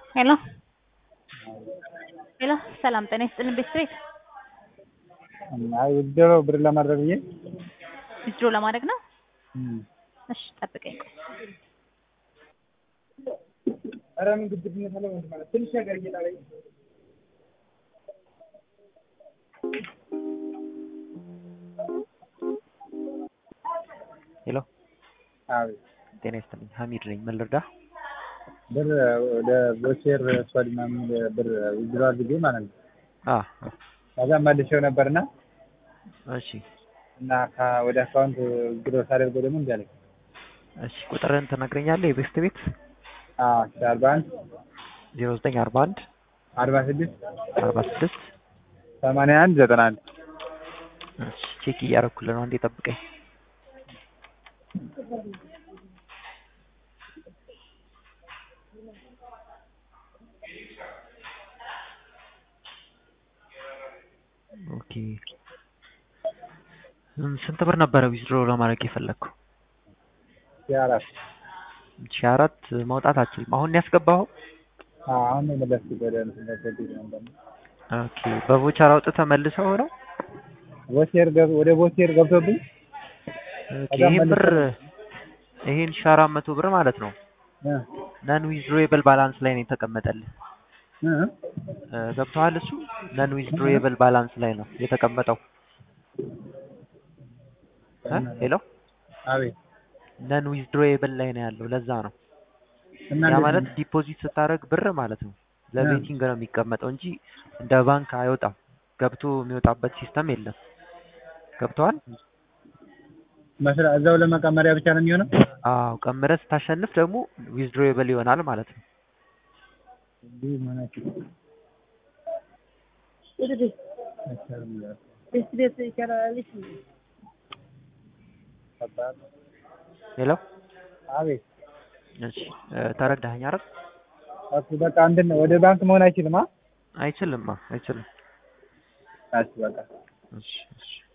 ሄሎ ሄሎ ሰላም ጤና ይስጥልን ቤተሰቤት አይ ውድድሮ ብር ለማድረግ ብዬ ዊዝድሮ ለማድረግ ነው። እም። እሺ ጠብቀኝ ቆይ። ኧረ ምን ግብዝነት አለ ወንድም ማለት ትንሽ ነገር እየጣለኝ ሄሎ አቤት ጤና ይስጥልኝ ሀሚድ ነኝ ምን ልርዳ ብር ወደ ቦቼር ስዋድ ምናምን ብር ውድድሮ አድርጌ ማለት ነው። አ ከዛ መልሼው ነበርና እሺ እና ከ- ወደ አካውንት ውድድሮ ሳደርገው ደግሞ እንዲህ አለኝ። እሺ ቁጥርህን ትነግረኛለህ የቤስት ቤት አዎ አርባ አንድ ዜሮ ዘጠኝ አርባ አንድ አርባ ስድስት አርባ ስድስት ሰማንያ አንድ ዘጠና አንድ እሺ ቼክ እያደረኩልህ ነው አንዴ ጠብቀኝ ኦኬ እም፣ ስንት ብር ነበረ ዊዝድሮ ለማድረግ የፈለግከው ሺህ አራት ሺህ አራት ማውጣት አችልም አሁን ያስገባኸው አዎ አሁን ነው የመለስኩት ወደ እንትን ገቢ ነበር ኦኬ በቮቸር አውጥተህ መልሰው ነው ቦቼር ገብ ወደ ቦቼር ገብቶብኝ ኦኬ ከዛ ይሄን ብር መልሰህ- ይሄን ሺህ አራት መቶ ብር ማለት ነው እ ነን ዊዝድሮዌብል ባላንስ ላይ ነው የተቀመጠልህ እ እ፣ ገብቶሃል እሱ ነን ዊዝድሮዌብል ባላንስ ላይ ነው የተቀመጠው እ? ሄሎ አቤት ነን ዊዝድሮዌብል ላይ ነው ያለው ለዛ ነው እና ያ እንዴት ማለት ነው? ዲፖዚት ስታደርግ ብር ማለት ነው ለቤቲንግ ነው የሚቀመጠው እንጂ እንደ ባንክ አይወጣም ገብቶ የሚወጣበት ሲስተም የለም ገብተዋል መስራ እዛው ለመቀመሪያ ብቻ ነው የሚሆነው? አዎ ቀምረህ ስታሸንፍ ደግሞ ዊዝድሮዌብል ይሆናል ማለት ነው እንዲህ መሆናችሁ ከባድ ነው። ሄሎ አቤት እሺ እ፣ ተረዳኸኝ አይደል እሱ በቃ እንትን ወደ ባንክ መሆን አይችልም። አ አይችልም አይችልም እሺ በቃ እሺ እሺ